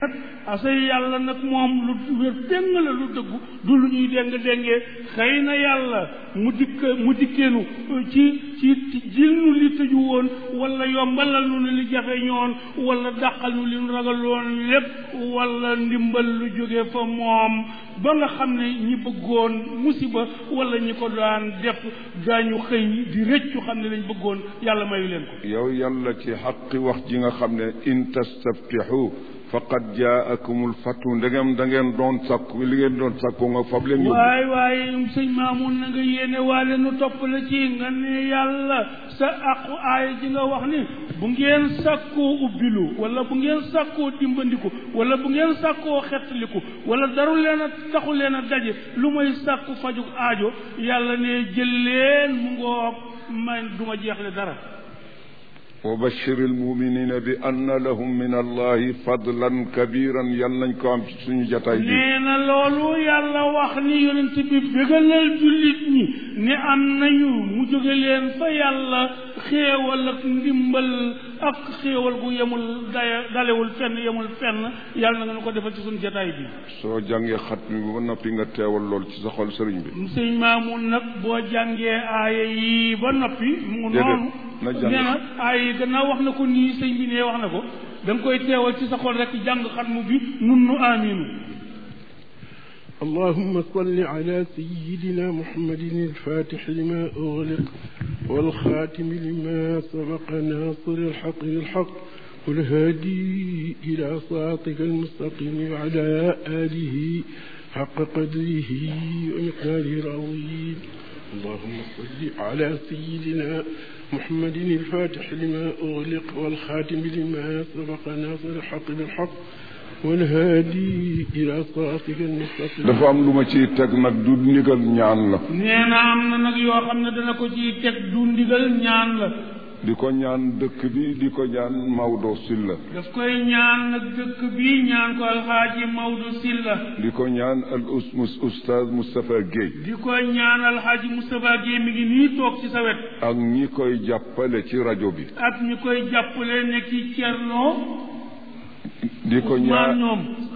asay yàlla nag moom lu wér déng la lu dëggu du lu ñuy déng déngee xëy na yàlla mu dikk mu dikkeenu ci ci jil nu li tëju woon wala yombalal nu li jafe ñoon wala dàqal nu li nu ragaloon lépp wala ndimbal lu jóge fa moom ba nga xam ne ñi bëggoon musiba wala ñi ko daan def daañu xëy di rëccu xam ne lañ bëggoon yàlla mayu leen ko yow yàlla ci xaqi wax ji nga xam ne in tastaftixu faqad jaakumul fatu ndegem da ngeen doon sakku li ngeen doon sakku nga fab leen yóbbu waay waaye sëñ Maamun na nga yéene waale nu topp la ci nga ne yàlla sa aqu aaya ji nga wax ni bu ngeen sàkkoo ubbilu wala bu ngeen sàkkoo dimbandiku wala bu ngeen sàkkoo xettaliku wala daru leen a taxu leen a daje lu may sàkku fajug aajo yàlla ne jël leen mu ngoog man duma jeexle dara wa bashiri almuminina bi anna lahum min allahi fadlan kabiran yal nañ ko am ci suñu jataay bi nee na loolu yàlla wax ni yonent bi bégalal jullit ñi ne am nañu mu jóge leen fa yàlla xéewal ak ndimbal ak xéewal gu yemul daya dalewul fenn yemul fenn yàlla na nga nu ko defal ci suñu jataay bi soo jàngee xat mi ba noppi nga teewal lool ci sa xol sëriñ bi sëñ Maamun nag boo jàngee aaya yi ba noppi mu noonu na jàng nee na aaya yi gannaaw wax na ko nii sëñ bi nee wax na ko da nga koy teewal ci sa xol rek jàng xatmu bi nun nu aminu اللهم صل على سيدنا محمد الفاتح لما أغلق والخاتم لما سبق ناصر الحق بالحق والهادي إلى صراطك المستقيم وعلى آله حق قدره ومقداره العظيم اللهم صل على سيدنا محمد الفاتح لما أغلق والخاتم لما سبق ناصر الحق بالحق والهادي إلى صراطك المستقيم dafa am lu ma ciy teg nag du ndigal ñaan la nee na am na nag yoo xam ne dana ko ci teg du ndigal ñaan la di ko ñaan dëkk bi di ko ñaan Maodo Sylla daf koy ñaan nag dëkk bi ñaan ko alxaaji Maodo Sylla di ko ñaan al usmus oustaz Moustapha Guèye di ko ñaan alxaaji Moustapha Guèye mi ngi nii toog ci sa wet ak ñi koy jàppale ci rajo bi ak ñi koy jàppale ne ci Cerno di ko Ousmane ñaan ñoom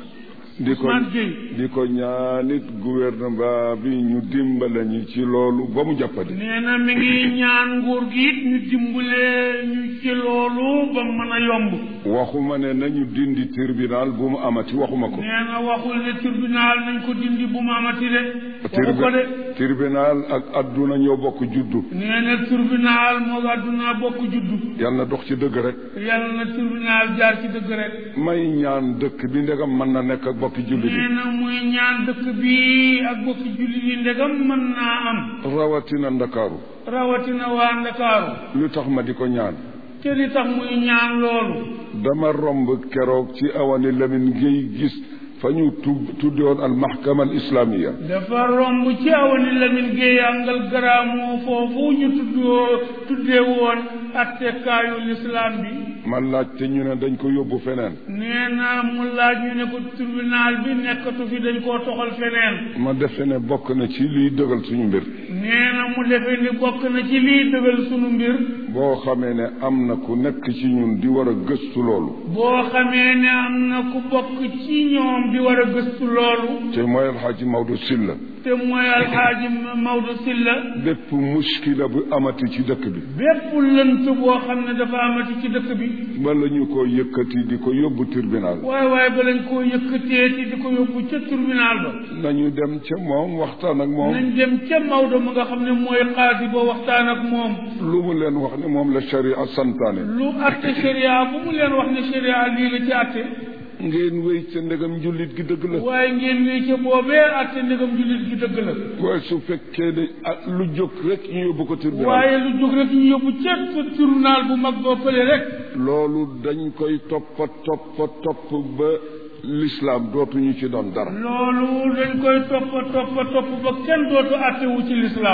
di ko Ousmane Gueye di ko ñaanit gouvernement bi ñu dimbale ñi ci loolu ba mu jàppandi nee na mi ngi ñaan nguur gi it ñu dimbale ñu ci loolu ba mën a yomb waxuma ne nañu dindi tribunal bu mu amati waxuma ko nee na waxul ne tribunal nañ ko dindi bu mu amati de waxu ko de tribunal ak adduna ñoo bokk juddu nee na tribunal moo àdduna bokk juddu yàlla na dox ci dëgg rek yàlla na tribunal jaar ci dëgg rek may ñaan dëkk bi ndegam mën na nekk ak bokki jullit nee yi na muy ñaan dëkk bi ak bokki jullit yi ndegam mën naa am rawatina ndakaaru rawatina waa Ndakaaru lu tax ma di ko ñaan te li tax muy ñaan loolu dama romb keroog ci awani Lamine Gueye gis fa ñu tu tuddoon al mahkama al islamiya dafa romb ci awani Lamine Gueye àngal garaamu foofu ñu tuddoo tuddee woon attekaayu lislaam bi ma laaj te ñu ne dañ ko yóbbu feneen nee na mu laaj ñu ne ko tribunal bi nekkatu fi dañ koo toxal feneen ma defe ne bokk na ci liy dëgal suñu mbir nee na mu defee ni bokk na ci liy dëgal sunu mbir boo xamee ne am na ku nekk ci ñun di war a gëstu loolu boo xamee ne am na ku bokk ci ñoom di war a gëstu loolu te mooy alxaaji Maodo Sylla te mooy alxaaji Maodo Sylla bépp muskila bu amati ci dëkk bi bépp lënt boo xam ne dafa amati ci dëkk bi bala ñu ko yëkkati di ko yóbbu tribunal waaye waaye ba lañ koo yëkkatee ci di ko yóbbu ca tribunal ba nañu dem ca moom waxtaan ak moom nañ dem ca Maodo mu nga xam ne mooy xaadi ba waxtaan ak moom lu mu leen wax ne moom la sharia santaane lu atte sharia bu mu leen wax ne sharia lii la ci atte ngeen wéy ca ndegam jullit gi dëgg la waaye ngeen wéy ca boobee atte ndegam jullit gi dëgg la waaye su fekkee ne ah lu jóg rek ñu yóbbu ko tribunal waaye lu jóg rek ñu yóbbu ca tribunal bu mag boo fële rek loolu dañ koy toppa toppa topp ba l'islam dootuñu ci doon dara loolu dañ koy topp topp topp ba kenn dootu attewu ci lislaam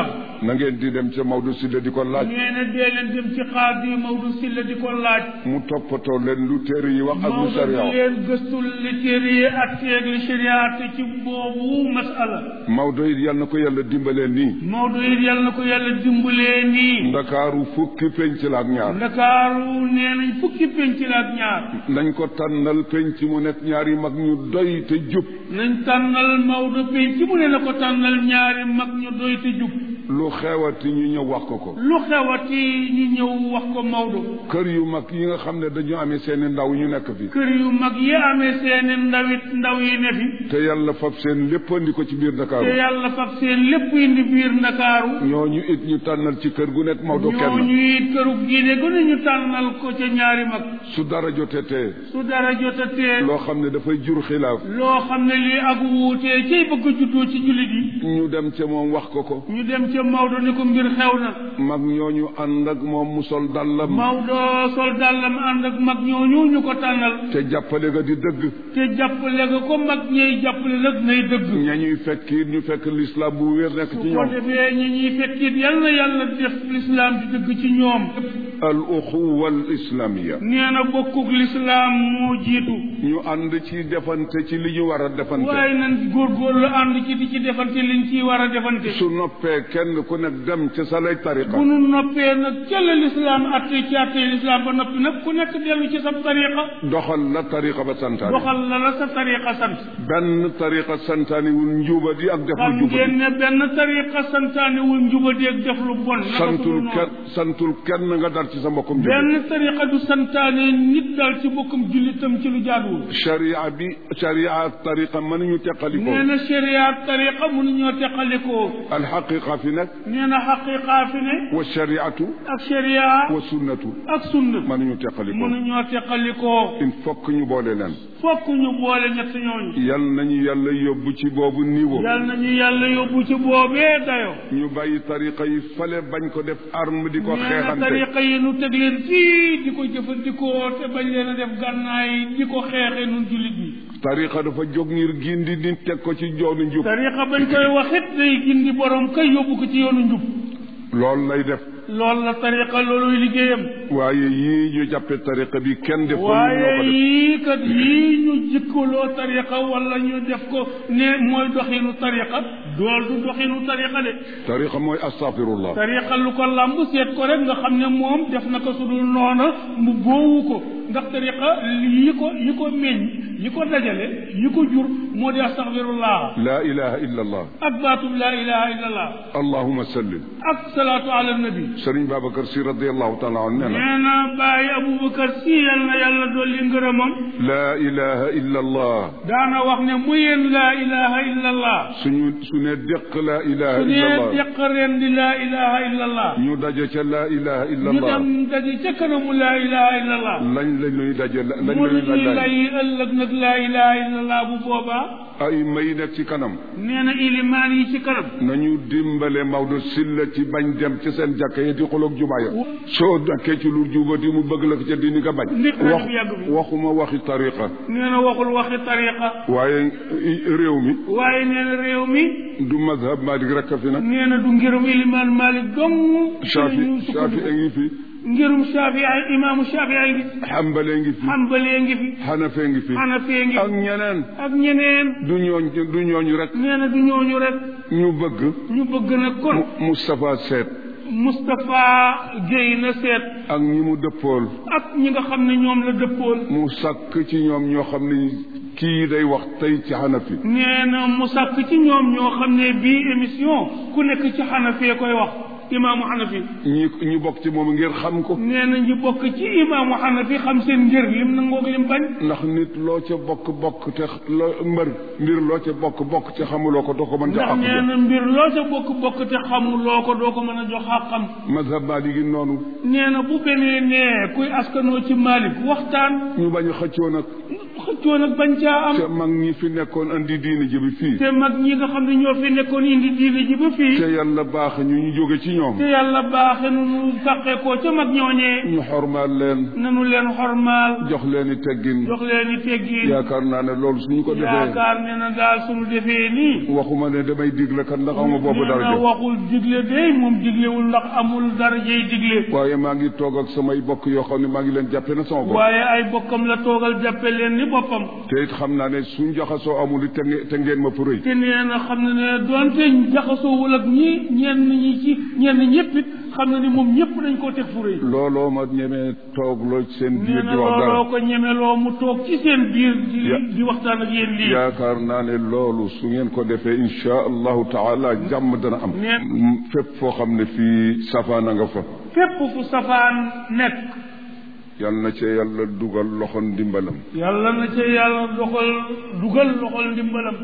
na ngeen di dem ca Maodo Sylla di ko laaj nee na dee leen dem ci xaadi Maodo Sylla di ko laaj mu toppatoo leen lu téere yi wax ak lu Maodo sariya di wax leen gëstul li téere yi ak teeg li sharia te ci boobu masala Maodo it yal na ko yàlla dimbalee nii Maodo it yàlla na ko yàlla dimbalee nii ndakaaru fukki penc la ak ñaar ndakaaru nee nañ fukki penc la ak ñaar nañ ko tànnal penc mu nekk ñaari mag ñu doy te jub nañ tànnal Maodo penc mu ne na ko tànnal ñaari mag ñu doy te jub lu xewati ñu ñëw wax ko ko lu xewati ñu ñëw wax ko Maodo kër yu mag yi nga xam ne dañu amee seeni ndaw ñu nekk fi kër yu mag yi amee seeni ndawit ndaw yi ne fi te yàlla fab seen lépp andi ko ci biir te ndakaaru yàlla fab seen lépp indi biir ndakaaru ñooñu it ñu tànnal ci kër gu nekk Maodo kenn ñooñu it këru diine gu ne ñu tànnal ko ca ñaari mag su dara jotee tee su dara jotatee loo xam ne dafay jur xilaaf loo xam ne lii ak wuutee cay bëgg a juddoo ci jullit yi ñu dem ca moom wax ko ko ñu dem ca Maodo ni ko mbir xew na mag ñooñu ànd ak moom mu sol dallam Maodo sol dàllam ànd ak mag ñooñu ñu ko tànnal te jàppale ga di dëgg te jàppale nga ko mag ñey jàppale nag nay dëgg ña ñuy fekk it ñu fekk lislaam bu wér nekk ci su ko ñoom defee ñi ñuy fekkit yal na yàlla def lislaam di dëgg ci ñoom al uxuwa al islamiya nee na bokkuk lislaam moo jiitu ñu ànd ci defante ci li ñu war a defante waaye nan góorgóorlu ànd ci di ci defante liñ ciy war a defante su noppee kenn ku nekk dem ca sa lay tariqa bu nu noppee nag ca la lislaam atte ci atte lislaam ba noppi nag ku nekk dellu ci sa tariqa doxal la tariqa ba santaane doxal la la sa tariqa sant benn tariqa santaane wul njuba di ak def xam lu juba ngeen ne benn tariqa santaane wul njubadeeg def lu bon naka santul sudul noonu. kenn santul kenn nga dar ci sa mbokkum jullit benn tariqa du santaane nit daal ci bokkum jullitam ci lu jaaduwul sharia bi sharia ak tariqa mënuñu teqalikoo nee na sharia tariqa mënuñoo teqalikoo alxaqiqa fi nag nee na xaqiqa fi ne wa shariatu ak sharia wa sunnatu ak sunna mënuñu teqalikoo mënuñoo teqalikoo il faut que ñu boole leen fokk ñu boole ñett ñooñu yal nañu yàlla yóbbu ci boobu niveau yal nañu yàlla yóbbu ci boobee dayo ñu bàyyi tariqa yi fale bañ ko def arme di ko nee na xeexante tariqa yi nu teg leen fii di ko jëfandikoo te bañ leen a def gànnaay di ko xeexe nun jullit bi tariqa dafa jóg ngir gindi nit teg ko ci joonu njub tariqa bañ koy waxit day gindi borom kay yóbbu ko ci yoonu njub loolu lay def loolu la tariqa looluy liggéeyam waaye yii ñu jàppe tariqa bi kenn def ko ñun ñoo waaye ko def yii kat yii ñu jikkaloo tariqa wala ñu def ko ne mooy doxinu tariqa dool du doxinu tariqa de tariqa mooy astafirullah tariqa lu ko làmb seet ko rek nga xam ne moom def na ko su dul noona mu boowu ko ndax tariqa yi ko yi ko meññ yi ko dajale yi ko jur moo di astaghfirullah la ilaha illa allah ak baatub laa ilaha illa allah allahuma sallim ak salaatu ala nabi sëriñ babacar si radiallahu taala an nee na nee na bàyyi aboubacar si yal na yàlla dolli ngërëmam la ilaha illa allah daana wax ne mu yéen laa ilaha illa allah suñu su ne déq la ilaha su illa nee allah deq ren di laa ilaha illa allah ñu daje ca la ilaha illa ñu allah dem daje ca kanamu laa ilaha illa allah lañ la ñuy daje la lañ mu la ñuy ñuy laaj lay ëllëg nag laa ilaha illa allah bu boobaa ay may nekk ci kanam nee na ilimaan yi ci kanam nañu dimbale Maodo Sylla ci bañ dem ci seen jàkka yi di xuloog jumaa ya soo nekkee ci lu jubati mu bëgg la ko ca dini nga bañ Nit rek wax bu yàgg bi. waxuma waxi tariqa nee na waxul waxi tariqa waaye i- réew mi waaye nee na réew mi du mazhab Malik rek a fi nag nee na du ngirum ilimaan malik dong Shafi ñu Shafi sukkandiku. a ngi fi ngirum Shafi ay imaamu Shafi ay ngi Hanbali ngi fi Hanbali ngi fi Hanafi ngi fi Hanafi ngi ak fi ñeneen ak ñeneen du ñooñ du ñooñu rek nee na du ñooñu rek ñu bëgg ñu bëgg nag kon Mu- Moustapha Seet Moustapha Guèye na seet ak ñi mu dëppool ak ñi nga xam ne ñoom la dëppool mu sàkk ci ñoom ñoo xam ne kii day wax tey ci Hanafi nee na mu sàkk ci ñoom ñoo xam ne bii émission ku nekk ci xanafee koy wax imaamu xanafi ñi ñu bokk ci moom ngir xam ko nee na ñu bokk ci imaamu xanafi xam seen ngir lim nangoog lim bañ ndax nit loo ca bokk bokk te loo mbër mbir loo ca bokk bokk te xamuloo ko doo ko mën ca ndax nee àq na mbir loo ca bokk bokk te xamuloo ko doo ko mën a jox xàqam mazhab Maalik gi noonu nee na bu benee nee kuy askanoo ci Malik waxtaan ñu bañ a xëccoo nag xëccoo nag bañ caa am te mag ñi fi nekkoon andi diine ji bi fii te mag ñi nga xam ne ñoo fi nekkoon indi diine ji ba te fii yàlla baax ñu ñu jóge ci ñoom te yàlla baaxe nu nu sàqee koo ca mag ñooñee ñu xormaal leen nanu leen xormaal jox leen i teggin jox leen i teggiin yaakaar naa ne loolu suñu ko defee yaakaar ne na daal suñu defee nii waxuma ne damay digle kat ndax ama boobu nee na daraja waxul digle de moom diglewul ndax amul darajey digle waaye maa ngi toog ak samay bokk yoo xam ne maa ngi leen jàppe na sama bopp waaye ay bokkam la toogal jàppe leen ni boppam te it xam naa ne suñ jaxasoo amul it te nge- te ngeen ma pour te nee na xam na ne doonte jaxasoowul ak ñi ñenn ñi ci ñenn ñëpp it xam na ni moom ñëpp dañ koo teg fu rëy looloo ma ñemee toog loo ci seen nee biir na di wax dara looloo ko ñemeloo mu toog ci seen biir di Ya- di waxtaan ak yéen lii yaakaar naa ne loolu su ngeen ko defee insha allahu taala jàmm dana am Neen- Mm, fépp foo xam ne fii safaana nga fa fépp fu safaan nekk yal na ca yàlla dugal loxo ndimbalam yàlla na ca yàlla doxal dugal loxol ndimbalam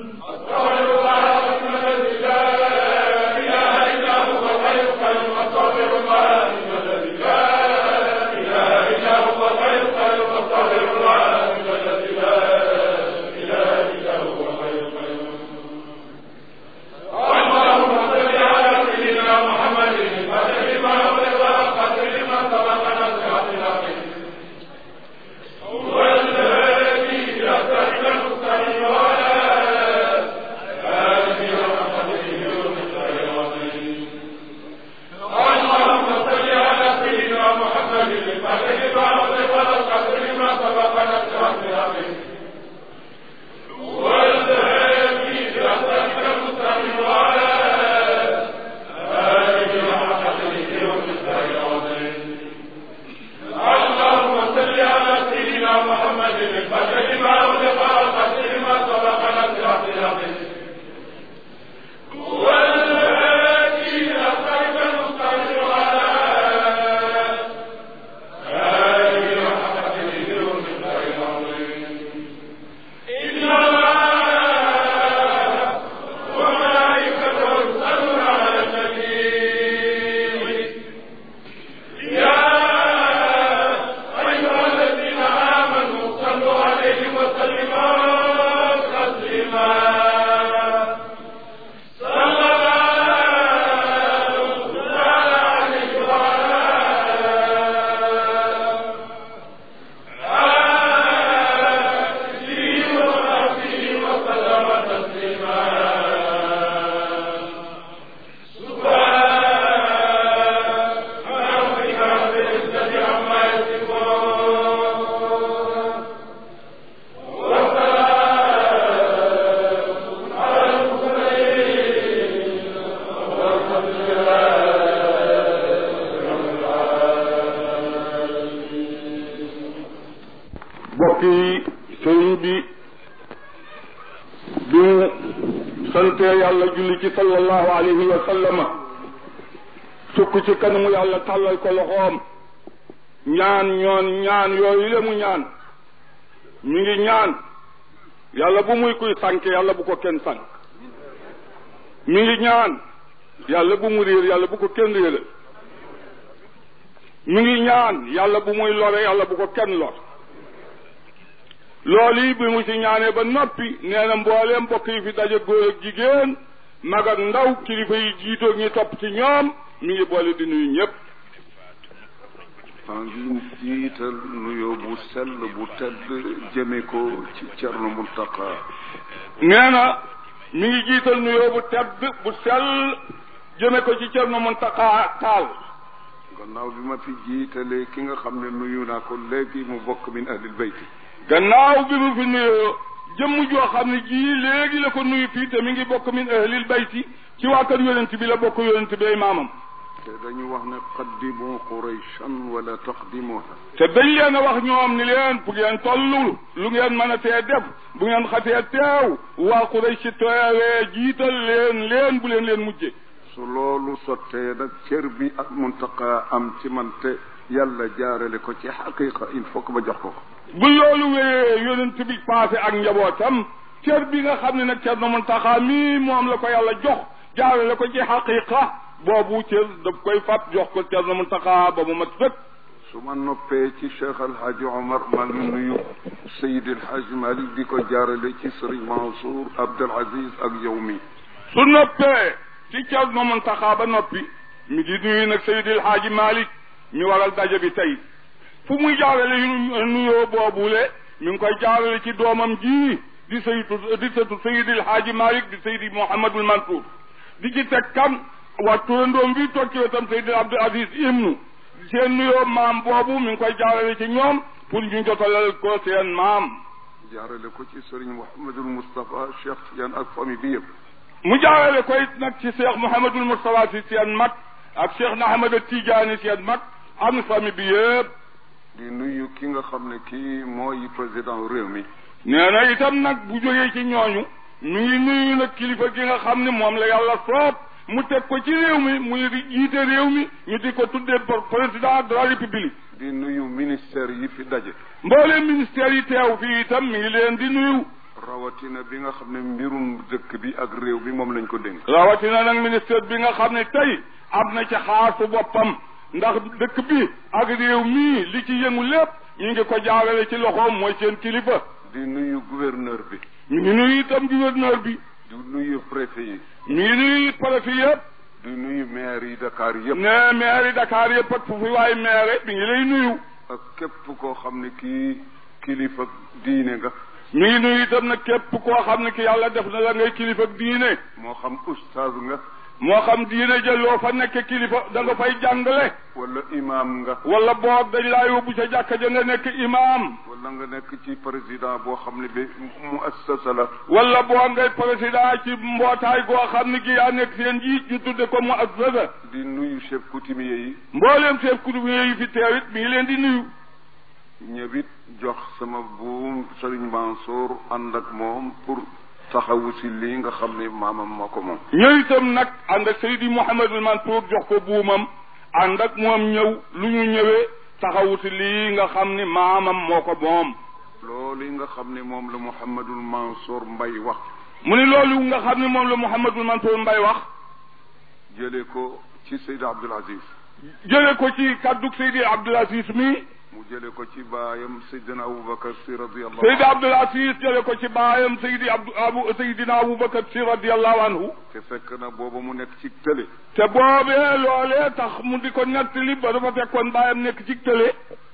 mbokk yi sëriñ bi bi mu santee yàlla julli ci sallallahu alayhi wa sallama sukk ci kanamu yàlla tàllal ko loxoom ñaan ñoon ñaan yooyu le mu ñaan mi ngi ñaan yàlla bu muy kuy sànk yàlla bu ko kenn sànk mi ngi ñaan yàlla bu mu réer yàlla bu ko kenn réeral mi ngi ñaan yàlla bu muy lore yàlla bu ko kenn lor loolu yi bi mu ci ñaanee ba noppi nee na mbooleem mbokk yi fi daje góor ak jigéen mag ak ndaw kilifa yi jiitoog ñi topp ci ñoom mi ngi boole di nuyu ñëpp maa ngi jiital nuyoo bu sell bu tedd jëme ko ci Cerno Muntaqa nee na mi ngi jiital nuyoo bu tedd bu sell jëme ko ci Cerno Muntaqa Taal gannaaw bi ma fi jiitalee ki nga xam ne nuyu naa ko léegi mu bokk min ahlil bayti gannaaw bi mu fi nuyoo jëmm joo xam ne jii léegi la ko nuyu fii te mi ngi bokk min ahlil bayti ci waa kër yonent bi la bokk yonent bi ay maamam te dañu wax ne qaddimu qurayshan wala taqdimuha te dañ leen a wax ñoom ni leen bu ngeen tollul lu ngeen mën a tee def bu ngeen xatee teew waa Quraysh si teewee jiital leen leen bu leen leen mujje su loolu sottee nag cër bi ak muntaqa am ci man te yàlla jaarale ko ci xaqiqa il faut que ma jox ko ko bu loolu wéyee yonent bi passé ak njabootam cër bi nga xam ne nag cër na Muntaxa mii moom la ko yàlla jox jaarale ko ci xaqiqa boobu cër daf koy fab jox ko cër na Muntaxa ba mu mat sëkk su ma noppee ci Cheikh El Hadj Omar maa ngi nuyu Seydi El Hadj Malick di ko jaarale ci Serigne Mansour Abdel Aziz ak yow mi su noppee ci Cerno Muntaxa ba noppi mi di nuyu nag Seydil Haaji Malick mi waral daje bi tey fu muy jaarale yu nuyoo boobule mi ngi koy jaarale ci doomam ji di saytu di sëtu Seydil Haaji Malick di Seydi Mouhamadul Mansour di ci teg kan waa turandoom bi toog ci wetam Seydil Abdul Aziz Ibnu seen nuyoo maam boobu mi ngi koy jaarale ci ñoom pour ñu jotalal ko seen maam jaarale ko ci Serigne Mouhamadul Moustapha Cheikh Tidiane ak famille bi yëpp mu jaarale koy nag ci Cheikh Mouhamadul Moustapha si seen mag ak Cheikh na Ahmad Tidiane seen mag am famille bi yëpp di nuyu ki nga xam ne kii mooy président réew mi nee na itam nag bu jógee ci ñooñu mi ngi nuyu nag kilifa gi nga xam ne moom la yàlla soob mu teg ko ci réew mi muy jiite réew mi ñu di ko tuddee président de la république di nuyu ministère yi fi daje mbooleem ministère yi teew fii itam mi ngi leen di nuyu rawatina bi nga xam ne mbirum dëkk bi ak réew bi moom lañ ko dénk rawatina nag ministère bi nga xam ne tey am na ci xaasu boppam ndax dëkk bi ak réew mii li ci yëngu lépp ñu ngi ko jaarale ci loxoom mooy seen kilifa di nuyu gouverneur bi ñu ngi nuyu itam gouverneur bi di nuyu préfet yi ñu ngi nuyu préfet yëpp di nuyu maire yi Dakar yëpp ne maire yi Dakar yëpp ak fu fi waay maire bi ngi lay nuyu ak képp koo xam ne kii kilifa diine nga mi ngi nuyu itam nag képp koo xam ne ki yàlla def na la ngay kilifa diine moo xam ustaaz nga moo xam diine jëloo fa nekk kilifa da nga fay jàngale wala imam nga wala boog dañ laa yóbbu ca jàkka ja nga nekk imam wala nga nekk ci président boo xam ne bi mu assasa la wala boo ngay président ci mbootaay goo xam ne gi yaa nekk seen njiit ñu tudde ko mu assasa di nuyu chef coutumier yi mbooleem chef coutumier yi fi teew it mi ngi leen di nuyu ñëwit jox sama buum Serigne Mansour ànd ak moom pour taxawu si lii nga xam ne maamam moo ko moom ñëw itam nag ànd ak Seydi Mouhamadul Mansour jox ko buumam ànd ak moom ñëw lu ñu ñëwee taxawu si lii nga xam ni maamam moo ko moom loolu yi nga xam ne moom la Mouhamadul Mansour Mbay wax mu ni loolu nga xam ni moom la Mouhamadul Mansour Mbay wax jële ko ci Seydi Abdul Aziz jële ko ci kàddug Seydi Abdul Aziz mi mu jële ko ci baayam Seydina Aboubacar si radiallahu Seydi Abdul Aziz jële ko ci baayam Seydi Abdu Abu Seydina Aboubacar si radiallahu anhu te fekk na booba mu nekk ci tële te boobee loolee tax mu di ko nettali ba dafa fekkoon baayam nekk ci tële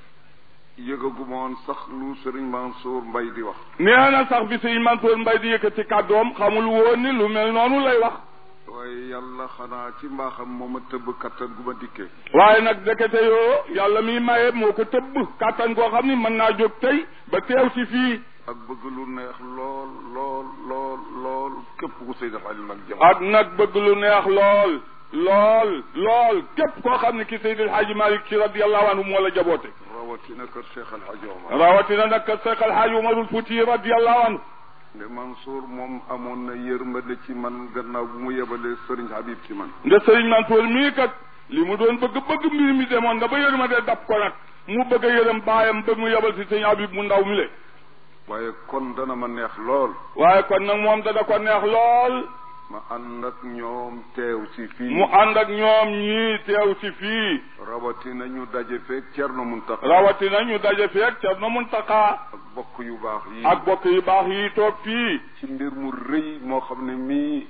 yëgaguma woon sax lu Serigne Mansour Mbay di wax nee na sax bi Seydi Mansour Mbay di yëkkati kàddoom xamul woon ni lu mel noonu lay wax waaye yàlla xanaa ci mbaaxam moo ma tëbb kattan gu ma dikkee waaye nag dekete yoo yàlla miy maye moo ko tëbb kàttan koo xam ni mën naa jóg tey ba teew si fii ak bëgg lu neex lool lool lool lool képp ku Seydi Xalil nag jëm ak nag bëgg lu neex lool lool lool képp koo xam ne ki Seydil Hadji Malick si radiallahu anhu moo la jaboote rawatina kër Cheikh El Hadj Omar rawatina nag kër Cheikh El Hadji Omarul Fouti radiallahu anhu nde Mansour moom amoon na yërmande ci man gannaaw bu mu yebalee Serigne Habib ci man nde Serigne Mansour mii kat li mu doon bëgg bëgg mbir mi demoon nga ba yërmande dab ko nag mu bëgg a yërëm baayam ba mu yebal si Serigne Habib mu ndaw mi le waaye kon dana ma neex lool waaye kon nag moom dana ko neex lool ma ànd ak ñoom teew si fii mu ànd ak ñoom ñii teew si fii rawatina ñu daje feeg Cerno Muntaxa rawatina ñu daje feeg Cerno Muntaxa ak bokk yu baax yi ak bokk yu baax yi toog fii ci mbir mu rëy moo xam ne mii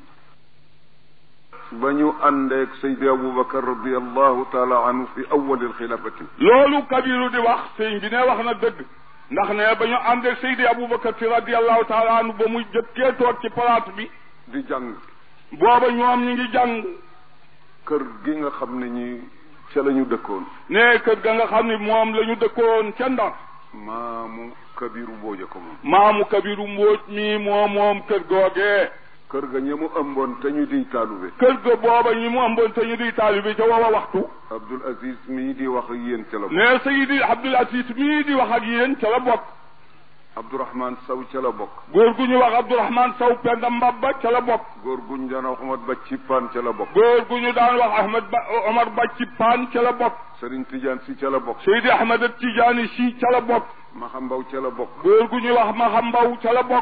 ba ñu àndeeg Seydi Aboubacar radiallahu taala anhu fi awali alxilafati loolu kabiru di wax sëñ bi ne wax na dëgg ndax ne ba ñu àndeeg Seydi Aboubacar si radiallahu taala anhu ba mu jëkkee toog ci palaat bi di jàng booba ñoom ñu ngi jàng kër gi nga xam ne ñi ca la ñu dëkkoon ne kër ga nga xam ne moom la ñu dëkkoon ca Ndar maamu kabiru mbooja ko moom maamu kabiru mbóoj mi moom moom kër googee kër ga ña mu ëmboon te ñu di taalube kër ga booba ñi mu ëmboon te ñu di taalibe ca wawa waxtu Abdul Aziz mii di wax ak yéen ca la bokk ne Seydi Abdul Aziz mii di wax ak yéen ca la bokk Abdourahman Saw ca la bokk góor gu ñu wax Abdourahman Saw Penda Mbabba ca la bokk góor guñ daan wax Ahmad Ba Cippaan ca la bokk góor gu ñu daan wax Ahmed Ba Omar Ba ci paan ca la bokk Serigne Tidiane si ca la bokk Seydi Ahmed Tidiane si ca la bokk Maxambaw ca la bokk góor gu ñu wax Maxambaw ca la bokk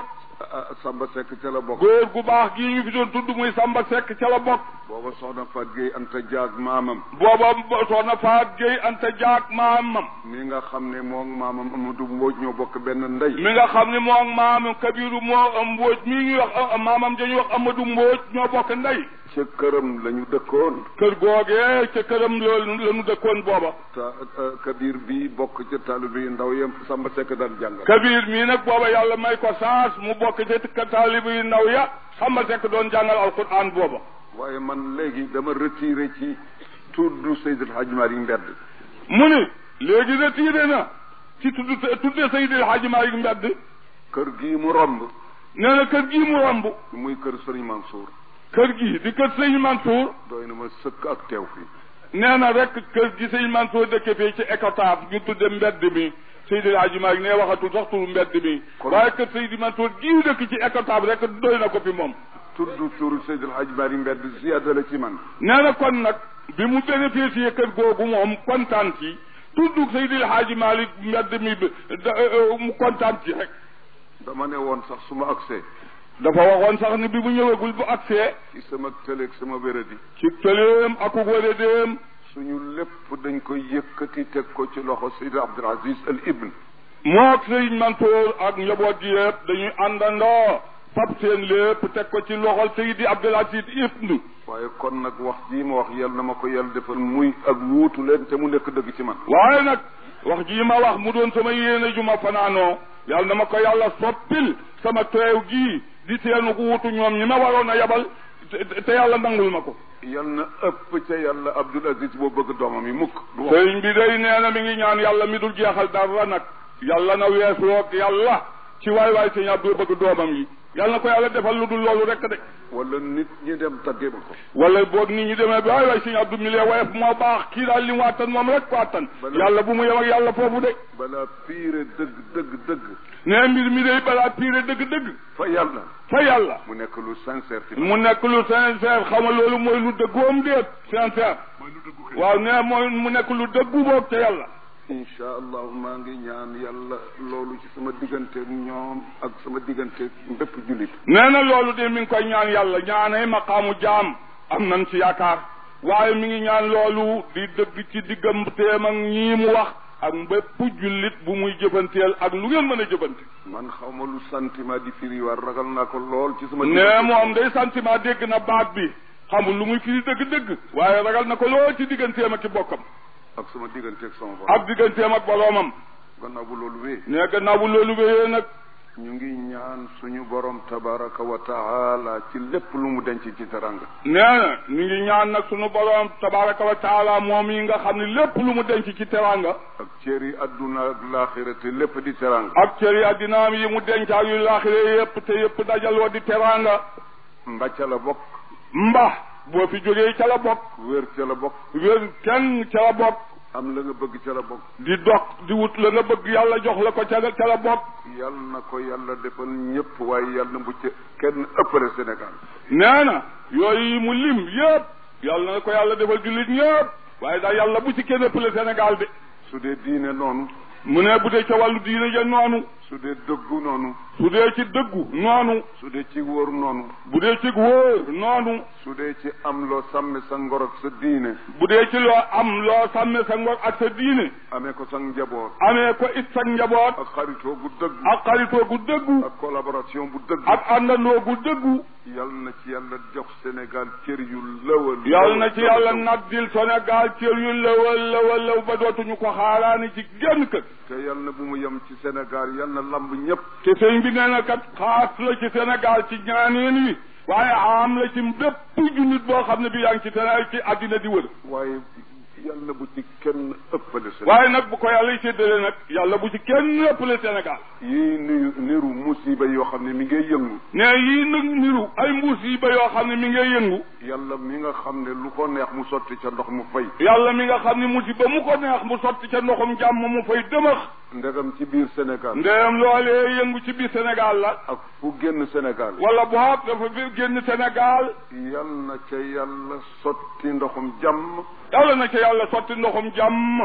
Samba Seck ca la bokk góor gu baax gii ñu fi doon tudd muy Samba Seck ca la bokk booba soxna Fat Gueye Anta Diak maamam booba soxna Faat Gueye Anta Jaak maamam mi nga xam ne moom maamam Amadou Mbodj ñoo bokk benn ndey mi nga xam ne moom maamam Kabiru moo Mbóoj mii ñuy wax maamam dañuy wax Amadou Mbóoj ñoo bokk ndey ca këram la ñu dëkkoon kër googee ca këram loolu la ñu dëkkoon booba ta Kabir bi bokk ca taalibe yi ndaw yam Samba Seck daan jàngal Kabir mii nag booba yàlla may ko saas mu bokk ca taalibe yu ndaw ya Samba Seck doon jàngal alquran booba waaye man léegi dama retiré ci tudd Seydil Hadji Malick mbedd mu ni léegi retiré na ci tudd tudde Seydil Hadji Malick mbedd kër gii mu romb nee na kër gii mu romb muy kër Serigne Mansour kër gii di kër sëñ Mansour doy na ma sëkk ak teew fii nee na rek kër gi sëñ Mansour dëkke fii ci Ecotaf ñu tudde mbedd mi Seydil Hadji Malick ne waxatul sax turu mbedd mi waaye kër Seydi Mansour gii dëkk ci Ecotaf rek doy na ko fi moom tudd turu Seydil Hadji Malick mbedd ziyaada la ci man nee na kon nag bi mu bénéficié kër googu moom kontaan ci tudd Seydil Hadji Malick mbedd mi mu kontaan ci rek dama ne woon sax su ma agsee dafa waxoon sax ni bi mu ñëwagul bu agsee ci sama tëleeg sama wéradi ci tëleem ak wéradéem suñu lépp dañ koy yëkkati teg ko ci loxo Seydi Abdul Aziz Al Ibn mook Sëriñ Mansour ak njaboot gi yëpp dañuy àndandoo fab seen lépp teg ko ci loxol Seydi Abdul Aziz Ibn waaye kon nag wax jii ma wax yal na ma ko yàlla defal muy ak wuutu leen te mu nekk dëgg ci man waaye nag wax jii ma wax mu doon sama yéene ju ma fanaanoo yàlla na ma ko yàlla soppil sama teew gii di teenu ko wutu ñoom ñi ma waroon a yabal te yàlla nangul ma ko yal na ëpp ca yàlla Abdul Aziz boo bëgg doomam yi mukk sëriñ bi day nee na mi ngi ñaan yàlla mi dul jeexal dara nag yàlla na weesuwoog yàlla ci waay waay sëñ Abdou bëgg doomam yi yàlla na ko yàlla defal lu dul loolu rek de wala nit ñi dem taggee ma ko wala boog nit ñi demee bi waay waay sëñ Abdou mi lee woyof moo baax kii daal li mu àttan moom rek ko àttan yàlla bu mu yem ak yàlla foofu de balaa piire dëgg dëgg dëgg nee mbir mi day balaa piire dëgg-dëgg fa yàlla fa yàlla mu nekk lu sincère ci mu nekk lu sincère xam nga loolu mooy lu dëggoom déet sincère waaw nee mooy mu nekk lu dëggu boog ca yàlla incha allah maa ngi ñaan yàlla loolu ci sama diggante ñoom ak sama diggante bépp jullit nee na loolu de mi ngi koy ñaan yàlla ñaanay maqaamu jaam am nañ ci yaakaar waaye mi ngi ñaan loolu di dëgg ci digganteem ak ñii mu wax ak bépp jullit bu muy jëfanteel ak lu ngeen mën a jëfante man xaw ma lu sentiment di firi war ragal naa ko lool ci sama nee moom day sentiment dégg na baat bi xamul lu muy firi dëgg-dëgg waaye ragal na ko lool ci digganteem ak ci bokkam ak sama diggante ak sama borom ak digganteem ak boroomam gannaaw bu loolu wee nee gannaaw bu loolu wéyee nag ñu ngi ñaan suñu borom tabaraka wa taala ci lépp lu mu denc ci teranga nee na ñu ngi ñaan nag suñu borom tabaraka wa taala moom yi nga xam ne lépp lu mu denc ci teranga ak cër yi adduna ak laaxira te lépp di teranga ak cër yi addinaam yi mu denc ak yu laaxire yépp te yépp dajaloo di teranga mbacca la bokk mba boo fi jógee ca la bokk wér ca la bokk wér kenn ca la bokk am la nga bëgg ca la bokk di dog di wut la nga bëgg yàlla jox la ko ca ca la bokk yal na ko yàlla defal ñëpp waaye yàlla bu ca kenn ëppale Sénégal nee na yooyu mu lim yëpp yàlla na ko yàlla defal jullit ñëpp waaye daal yàlla bu ci kenn ëppale Sénégal de su dee diine noonu mu ne bu dee ca wàllu diine ja noonu su dee dëggu noonu su dee ci dëggu noonu su dee ci wóor noonu bu dee ci wóor noonu su dee ci am loo sàmme sa ngor ak sa diine bu dee ci loo am loo sàmme sa ngor ak sa diine amee ko sa njaboot amee ko it sa njaboot ak xaritoo gu dëggu ak xaritoo gu dëggu ak collaboration bu dëggu ak àndandoo gu dëggu yal na ci yàlla jox Sénégal cër yu lëwal yal na ci yàlla naddil Sénégal cër yu lëwal lëwal lëw ba dootuñu ko xaaraani ci genn kër te yal na bu mu yem ci Sénégal yal na lamb ñëpp te sëñ bi nee na kat xaas la ci Sénégal ci ñaaneen wi waaye am la ci bépp jullit boo xam ne bi yaa ngi ci Sénégal ci àddina di wër waaye yàlla bu ci kenn ëppale Sénégal waaye nag bu ko yàlla séddale nag yàlla bu ci kenn ëppale Sénégal yii nuyu niru musiba yoo xam ne mi ngay yëngu ne yii nag niru ay musiba yoo xam ne mi ngay yëngu yàlla mi nga xam ne lu ko neex mu sotti ca ndox mu fay yàlla mi nga xam ne musiba mu ko neex mu sotti ca ndoxum jàmm mu fay dëmax ndegam ci biir Sénégal ndeyam loolee yëngu ci biir Sénégal la ak fu génn Sénégal wala boog dafa fi génn Sénégal yal na ca yàlla sotti ndoxum jàmm yàlla na ca yàlla sotti ndoxum jàmm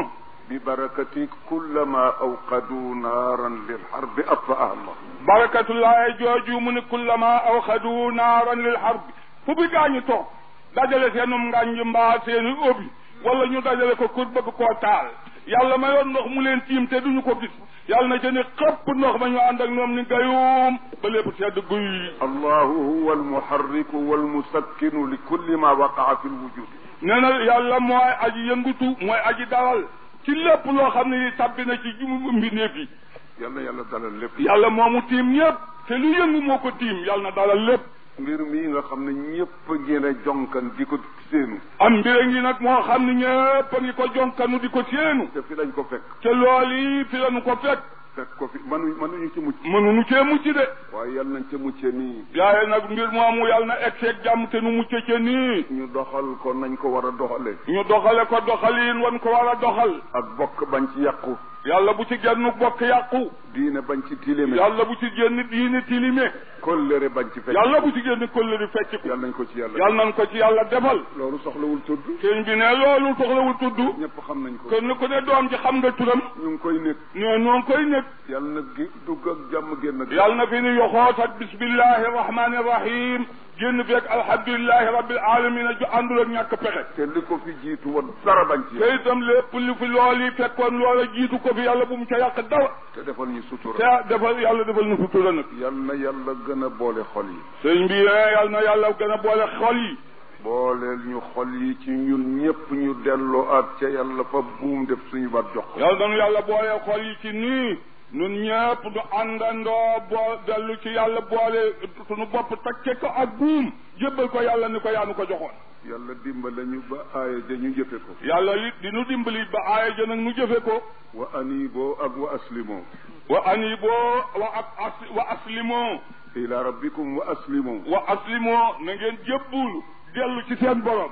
ببركة كلما أوقدوا نارا للحرب أطفأها الله barakatullahi jooju mu ne kullama awxadu naaran lil harbi fu bi gaañu toog dajale seenum ngànj mbaa seeni obi wala ñu dajale ko kur bëgg koo taal yàlla mayoon ndox mu leen tiim te duñu ko gis yàlla na ca ne xëpp ndox ma ñu ànd ak ñoom ni gayuum ba lépp sedd guy الله هو المحرك والمسكن لكل ما وقع في الوجود nee na yàlla mooy aji yëngutu mooy aji dalal ci lépp loo xam ne tabbi na ci mbindeef yi yàlla yàlla dalal lépp yàlla moomu tiim ñëpp te lu yëngu moo ko tiim yàlla na dalal lépp mbir mii nga xam ne ñëpp a ngeen a jonkan di ko séenu am mbir ngi nag moo xam ne ñëpp a ngi ko jonkanu di ko séenu te fi lañ ko fekk te lool yi fi lañu ko fekk fekk ko fi manu mënuñu ci mucc mënuñu cee mucc de waaye yàlla nañ ca mucce nii yaaye nag mbir moomu yàlla na egg seeg jàmm te nu mucce ca nii ñu doxal ko nañ ko war a doxale ñu doxale ko doxaliin wan ko war a doxal ak bokk bañ ci yàqu yàlla bu ci genn bokk yàqu diine bañ ci tilime yàlla bu ci génn diini tilime kollëre bañ ci fekk yàlla bu ci génn kóllëri fecc ko yàlla nañ ko ci yàlla yàlla nañ ko ci yàlla defal loolu soxlawul tudd sëñ bi ne loolu soxlawul tudd ñëpp xam nañ ko kenn ku ne doom ji xam nga turam ñu ngi koy nekk ñoo noo ngi koy nekk yàlla na gi dugg ak jàmm génn ak yàlla na fi ni yoxoot ak bismillahi rahmani rahim génn feeg alhamdulilahi rabbil alamina ju àndul ak ñàkk pexe te li ko fi jiitu woon dara bañ ci te itam lépp li fi lool yi fekkoon loola jiitu ko fi yàlla bu mu ca yàq dara te defal ñu sutura te defal yàlla defal nu sutura nag yal na yàlla gën a boole xol yi sëñ bi ne yàlla na yàlla gën a boole xol yi booleel ñu xol yi ci ñun ñëpp ñu delloo ak ca yàlla fa buum def suñu baat jox ko yàlla nanu yàlla boole xol yi ci nii nun ñëpp du àndandoo boo dellu ci yàlla boole suñu bopp takke ko ak buum jébbal ko yàlla ni ko yaanu ko joxoon yàlla dimbale ñu ba aaya ja ñu jëfe ko yàlla it di nu dimbali ba aaya ja nag nu jëfe ko wa aniiboo ak wa aslimoo wa aniboo wa ak as wa aslimoo ila rabbikum wa aslimoo wa aslimoo na ngeen jébbulu dellu ci seen borom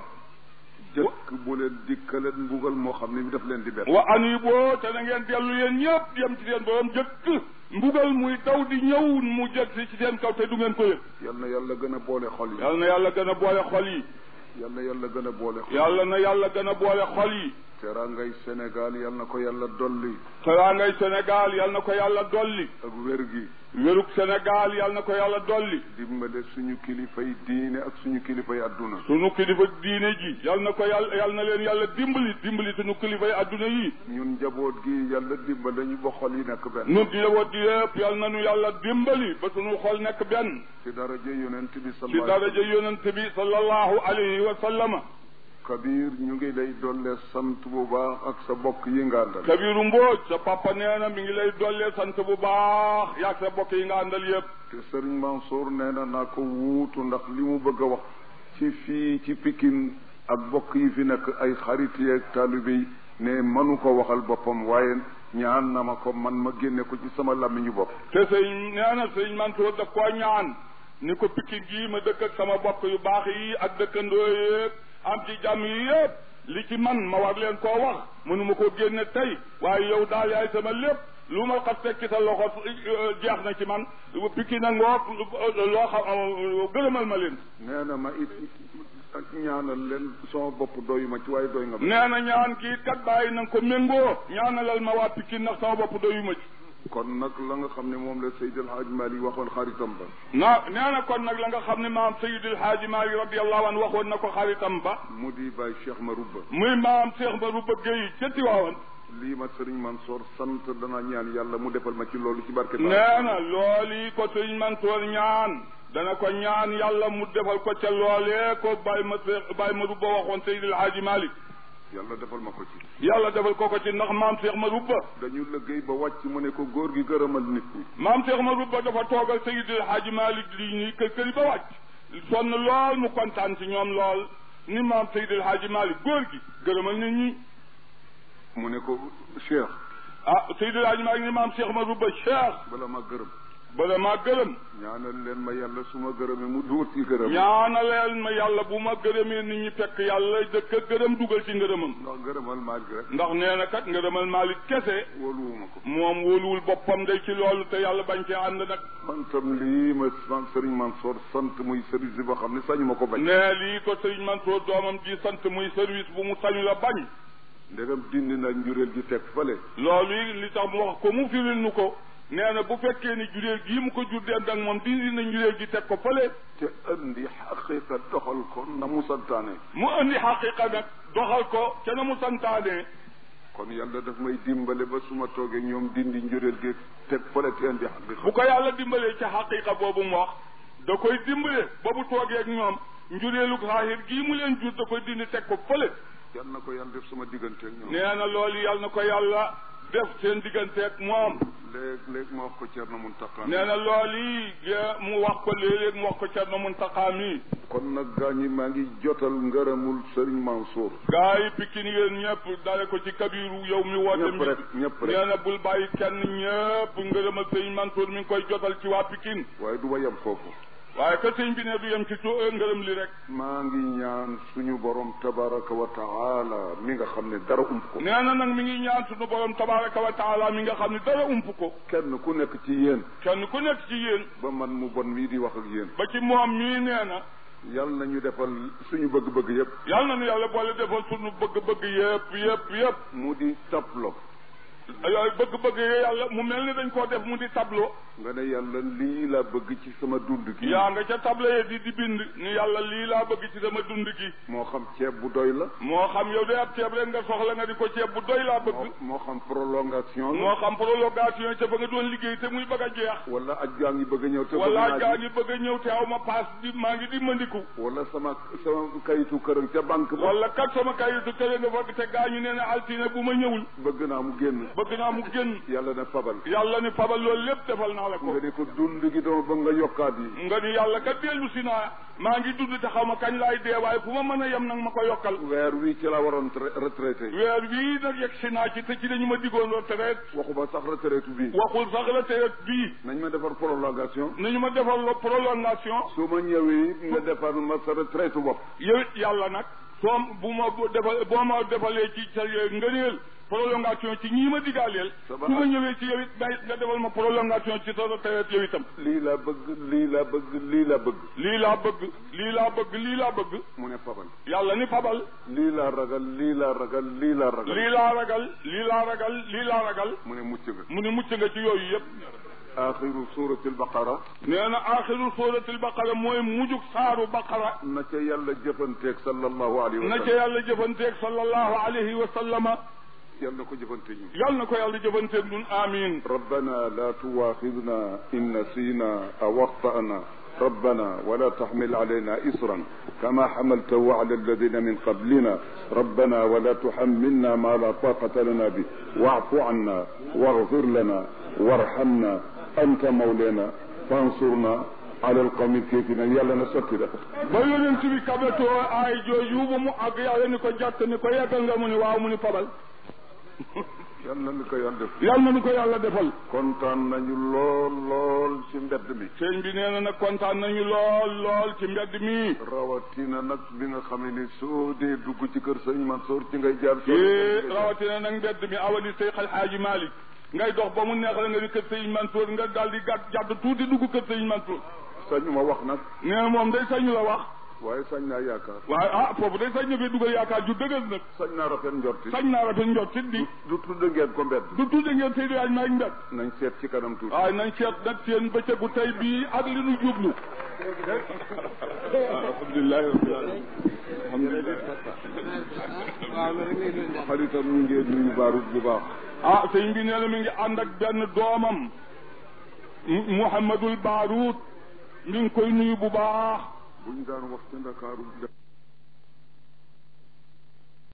jëkk bu leen dikkaleen mbugal moo xam ne mi daf leen di bett wa aniboo te na ngeen dellu yéen ñëpp yem ci seen borom jëkk mbugal muy daw di ñëw mu jëg si ci seen kaw te du ngeen ko yëg yal na yàlla gën a boole xol yi yàlla na yàlla gën a boole xol yi yal na yàlla gën a boole xol yi yàlla na yàlla gën a boole xol yi teraangay Sénégal yal na ko yàlla dolli teraangay Sénégal yàlla na ko yàlla dolli ak wér gi wérug Sénégal yàlla na ko yàlla dolli dimbale suñu kilifay diine ak suñu kilifay adduna sunu kilifa diine ji yàlla na ko yàlla yàlla na leen yàlla dimbali dimbali sunu kilifa yi adduna yi ñun njaboot gi yàlla dimbale ñu ba xol yi nekk benn nun di woot di yëpp yàlla na nu yàlla dimbali ba sunu xol nekk benn ci daraja yonent bi ci sallallahu daraja yonent bi sallallahu alayhi wa sallama kabir ñu ngi lay dolle sant bu baax ak sa bokk yi nga àndal Kabiru Mbóoj sa papa nee na mi ngi lay dollee sant bu baax yaag sa bokk yi nga àndal yëpp te Serigne Mansour nee na naa ko wuutu ndax li mu bëgg a wax ci fii ci Pikine ak bokk yi fi nekk ay xarit yeeg taalibe yi ne mënu ko waxal boppam waaye ñaan na ma ko man ma génne ko ci sama làmmiñu bopp te sëñ nee na sëñ Mansour daf koo ñaan ni ko Pikine gii ma dëkk ak sama bokk yu baax yi ak dëkkandoo yëpp am ci jàmm yi yëpp li ci man ma war leen koo wax mënuma koo génne tey waaye yow daal yaay sama lépp lu ma xas fekk ci sa loxo jeex na ci man Pikine na ngoog loo xam gërëmal ma leen nee na ma it ñaanal leen sama bopp doyu ma ci waaye doy nga ma nee na ñaan kii kat bàyyi na nga ko méngoo ñaanalal ma waa Pikine ndax sama bopp doyu ma ci kon nag la nga xam ne moom la Seydi El Hadj Malick waxoon xaritam ba na nee na kon nag la nga xam ne maam Seydil Haaji Maalik radiyallahu anhu waxoon na ko xaritam ba mu di Baye Cheikh Marouba muy maam Cheikh Ba Rouba Gueye ca Tiwaawan lii ma Serigne Mansour sant dana ñaan yàlla mu defal ma ci loolu ci barke Ba nee na loolu ko sëñ Mansoor ñaan dana ko ñaan yàlla mu defal ko ca loolee ko Baye ma Baye ma Rouba waxoon Seydil Haaji Maalik yàlla defal ma ko ci yàlla defal ko ko ci ndax maam Cheikh ma Rouba dañu liggéey ba wàcc mu ne ko góor gi gërëmal nit ñi maam Cheikh ma Rouba dafa toogal Seydil Haaji Maalik lii nii kër kër yi ba wàcc sonn lool mu kontaan ci ñoom lool ni maam Seydil Haaji Maalik góor gi gërëmal nit ñi mu ne ko Cheikh ah Seydil Haaji Maalik ni maam Cheikh ma Rouba Cheikh bala ma gërëm bala maa gërëm ñaanal leen ma yàlla su ma gërëmee mu duut ci gërëm ñaanaleel ma yàlla bu ma gërëmee nit ñi fekk yàlla dëkk a gërëm dugal ci ngërëmam ndax gërëmal maaj gi rek ndax nee na kat ngërëmal Maalik kese wóoluwuma ko moom wóoluwul boppam day ci loolu te yàlla bañ cee ànd nag man tam lii ma man Serigne Mansour sant muy service boo xam ne sañu ma ko bañ nee lii ko sëriñ Mansour doomam ji sant muy service bu mu sañu la bañ ndegam dindi nag njureel gi teg fële loolu yi li tax mu wax ko mu firil nu ko nee na bu fekkee ni jureel gii mu ko jur dend ak moom dindi na njureel gi teg ko fële te andi xaqiqa doxal ko na mu santaane mu indi xaqiqa nag doxal ko ca na mu santaane kon yàlla daf may dimbale ba su ma toogee ñoom dindi njureel gi teg fële te andi xaqiqa bu ko yàlla dimbalee ca xaqiqa boobu mu wax da koy dimbale ba bu toogee ak ñoom njureelu xaahir gii mu leen jur da koy dindi teg ko fële yal na ko yàlla def sama diggante ak ñoom nee na loolu yàlla na ko yàlla def seen diggante ak moom léeg léeg ma wax ko Cerno Muntaqa nee na loolu yi mu wax ko léeg-léeg mu wax ko Cerno Muntaqa mi kon nag gaa ñi maa ngi jotal ngërëmul Sëriñ Mansour gaa yi Pikine yéen ñëpp dale ko ci kabiru yow mi woote ñëpp mi rek ñëpp rek nee na bul bàyyi kenn ñëpp ngërëmal sëñ Mansour mi ngi koy jotal ci waa Pikine waaye du ma yem foofu waaye que sëñ bi ne du yem ci tu ngërëm li rek maa ngi ñaan suñu borom tabaraka wa taala mi nga xam ne dara ump ko nee na nag mi ngi ñaan suñu borom tabaraka wa taala mi nga xam ne dara ump ko kenn ku nekk ci yéen kenn ku nekk ci yéen ba man mu bon mii di wax ak yéen ba ci moom mii nee na yal nañu defal suñu bëgg-bëgg yépp yàlla na nu yàlla boole defal suñu bëgg-bëgg yëpp yëpp yëpp mu di tablo yooyu bëgg-bëgg yi yàlla mu mel ni dañ koo def mu di tableau nga ne yàlla lii laa bëgg ci sama dund gi yaa nga ca tableau yi di di bind ni yàlla lii laa bëgg ci sama dund gi moo xam ceeb bu doy la moo xam yow day ab ceeb rek nga soxla nga di ko ceeb bu doy laa bëgg moo moo xam prolongation la moo xam prolongation ca ba nga doon liggéey te muy bëgg a jeex wala aj gaa ngi bëgg a ñëw te bëgg wala naa gaa ji. ngi bëgg a ñëw te aw ma paas di maa ngi di mandiku wala sama sama kayitu kër ca banque ba wala kat sama kayitu kële nga fekk te gaa ñu nee na altine bu ma ñëwul bëgg naa mu génn bëgg naa mu génn yàlla ne fabal yàlla ni fabal loolu lépp defal naa la ko nga ne ko dund gi dama bëgg nga yokkaat yi nga ni yàlla kat dellu si naa maa ngi dund te xaw ma kañ laay dee waaye fu ma mën a yem nag ma ko yokkal weer wi ci la waroon tra- retraité weer wii nag yegg si naa ci te ci dañu ma diggoon retraite waxuma sax retraité bi waxul sax retraite bii nañ ma defar prolongation nañu ma defal lo prolongation su ma ñëwee nga defar ma sa retraite bopp yow it yàlla nag soo bu ma bu defal boo ma defalee ci sa ngëneel prolongation ci ñii ma digaaleel su Sama- ma ñëwee ci yow it may nga defal ma prolongation ci sa retraite yow itam lii laa bëgg lii laa bëgg lii laa bëgg lii laa bëgg lii laa bëgg lii laa bëgg mu ne fabal yàlla ni fabal lii laa ragal lii laa ragal lii laa ragal lii laa ragal lii laa ragal lii laa ragal mu ne mucc nga mu ni mucc nga ci yooyu yëpp axiru surati albaqara nee na axiru suratul baqara mooy mujjug saaru baqara na ca yàlla jëfanteeg sallallahu alayhi wa na ca sallam yàlla jëfanteeg sallallahu alayhi wa sallama yàlla na ko jëfanteeg ñu yàlla na ko yàlla jëfanteeg ñun amin ربنا لا تواخذنا إن نسينا أو أخطأنا ربنا ولا تحمل علينا إصرا كما حملته على الذين من قبلنا ربنا ولا تحملنا ما لا طاقة لنا به واعف عنا واغفر لنا وارحمنا أنت مولانا فانصرنا على القوم الكافرين يلا نسكت ba yonent bi kabetoo ay jooju ba mu àgg yàlla ni ko jàtt ni ko yeggal nga mu ni waaw mu ni fabal yàlla na ko yàlla def yàlla na nu ko yàlla defal kontaan nañu lool lool ci mbedd mi sëñ bi nee na nag kontaan nañu lool lool ci mbedd mi rawatina nag bi nga xam ne soo dee dugg ci kër sëñ Mansour ci ngay jaar ci rawatina nag mbedd mi awali Seex Alxaaji Malik ngay dox ba mu neex la nga di kër sëñ Mansour nga daal di gàtt jàdd tuuti dugg kër sëñ Mansour sañu ma wax nag nee na moom day sañu la wax waaye sañ naa yaakaar waaye ah foofu day sañ na fee dugal yaakaar ju dëgër nag sañ naa rafet njorti sañ naa rafet njot ci di du tudd ngeen ko mbedd du tudde ngeen Seydi Hadji Malick mbedd nañ seet ci kanam tuuti waaye nañ seet nag seen bëccëgu tey bii ak li nu jublu alhamdulilahi rabbil alamin alhamdulilah xaritam ñu ngeen nuyu baarut bu baax ah sëñ bi nee na mi ngi ànd ak benn doomam Mu- Mouhamadul Baaruut mi ngi koy nuyu bu baax buñ daan wax ci Ndakaaru